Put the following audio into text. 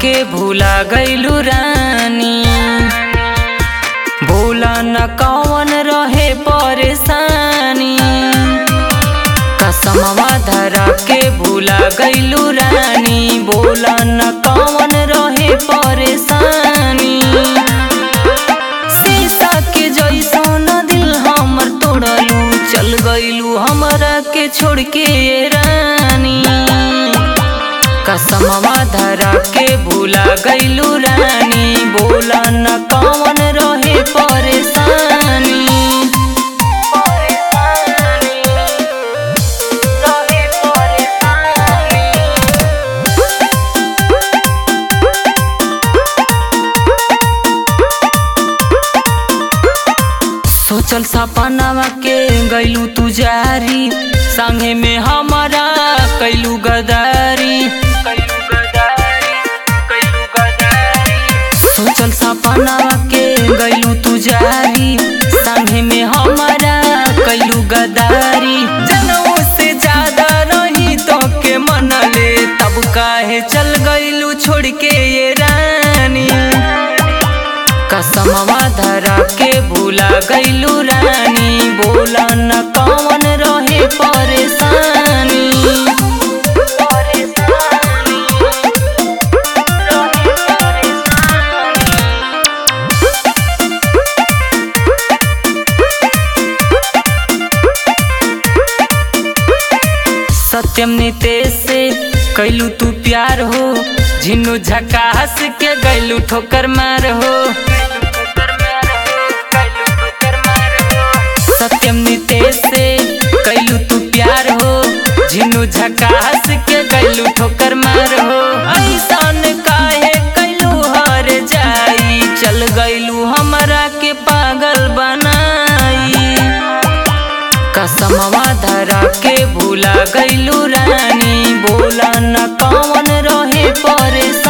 के भूला गईलू रानी भूला न कौन रहे परेशानी कसमवा धरा के भूला गईलू रानी भूला न कौन रहे परेशानी शीशा के जैसन दिल हमर तोड़लू चल गईलू हमरा के छोड़ के ये रानी कसमवा धरा के भूला गईलू रानी बोला न कौन रहे परेशानी रहे परेशानी सोचल सपनावा के गईलू तू जारी संगे में हमारा कैलू गदारी कैलू गदारी कैलू गदारी सोचल सपनावा के गईलू तू जारी संगे में हमारा कैलू गदारी जनऊ से ज्यादा नहीं तो के मनले तब काहे चल गईलू छोड़ के ये रानी कसमवा धरा के भूला गईलू रानी बोला न कौन रहे परेशानी सत्यम नितेश से कैलू तू प्यार हो झिनू झकास के गैलू ठोकर मार हो सत्यम नितेश से कैलू तू प्यार हो झिनू झकास के गैलू ठोकर मार हो ऐसन काहे कैलू हर जाई चल गैलू हमरा के पागल बनाई कसमवा धरा के भूला गईलू रानी बोला न कौन रहे परेशान